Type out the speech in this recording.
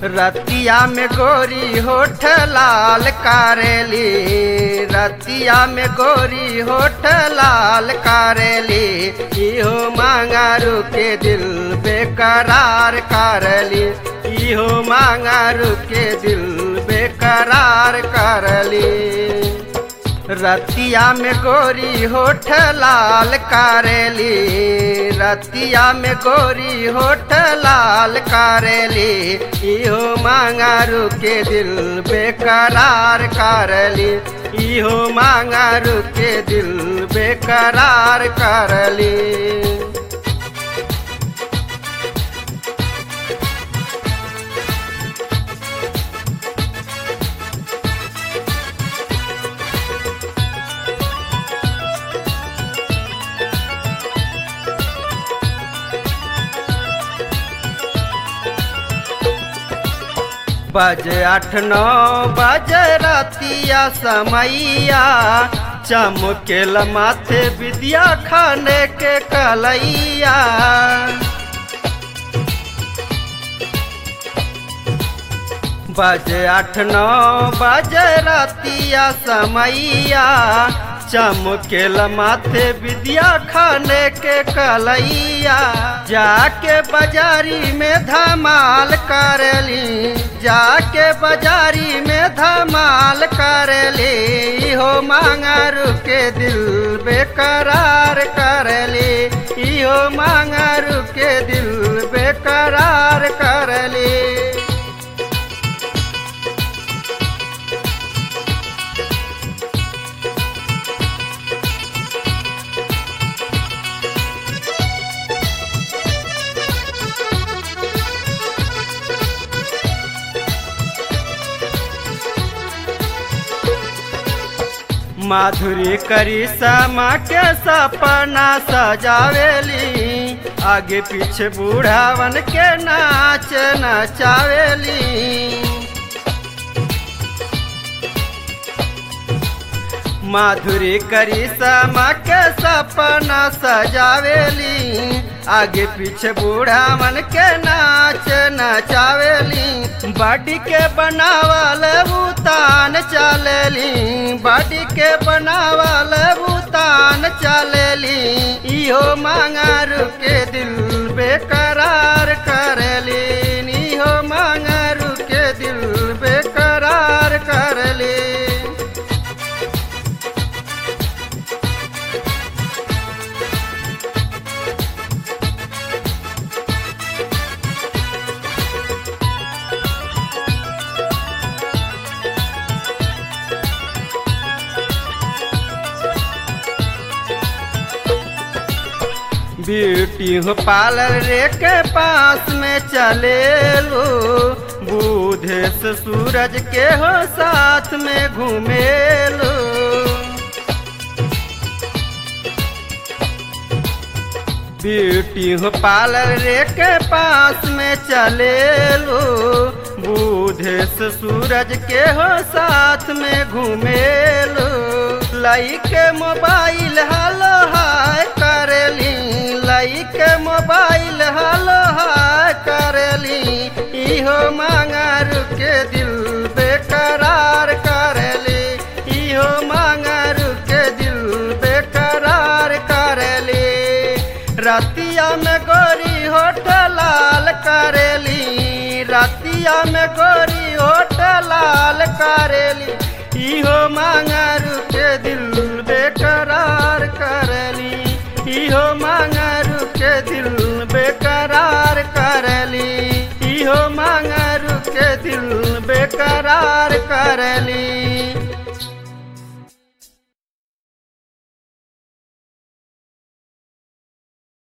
रतिया में गोरी होठ लाल कारेली रतिया में गोरी होठ लाल कारेली इहो मांगारू के दिल बेकरार करली इहो मांगारू के दिल बेकरार करली रतिया में गोरी होठ लाल कारेली रतिया में गोरी होठ लाल कारेली इहो मांगारू के दिल बेकरार करली इहो मांगारू के दिल बेकरार करली बजे आठ नौ बजे रतिया समैया चमकेल माथे विद्या खाने के कलैया बजे आठ नौ बजे रतिया समैया चमकेल माथे विद्या खाने के कलैया जाके बाजारी में धमाल करली जाके बाजारी में धमाल करली हो मांगारू के दिल बेकरार करली इहो मांगारू के दिल बेकरार करली माधुरी करी समा के सपना सजावेली आगे पीछे बूढ़ावन के नाच नचावेली माधुरी करी समा के सपना सजावेली आगे पीछे बूढ़ा मन के नाच नचावेली बाडी के बनावल भूतान चलेली बाडी के बनावल भूतान चलेली इहो मांगारू के दिल बेकरार करली इहो मांगारू के दिल बेकरार करली ब्यूटी हो पार्लर रे के पास में चले लो बुधेश सूरज के हो साथ में घूमे लो ब्यूटी हो पार्लर रे के पास में चले लो बुधेश सूरज के हो साथ में घूमे लो लाई के मोबाइल हलो हाय करेली लाई के मोबाइल हलो हाय करेली इहो मांगारू के दिल बेकरार करेली इहो मांगारू के दिल बेकरार करेली रतिया में गोरी होठ लाल करेली रतिया में गोरी होठ लाल करेली इहो मांगारू के दिल बेकरार करली इहो मांगारू के दिल बेकरार करली इहो मांगारू के दिल बेकरार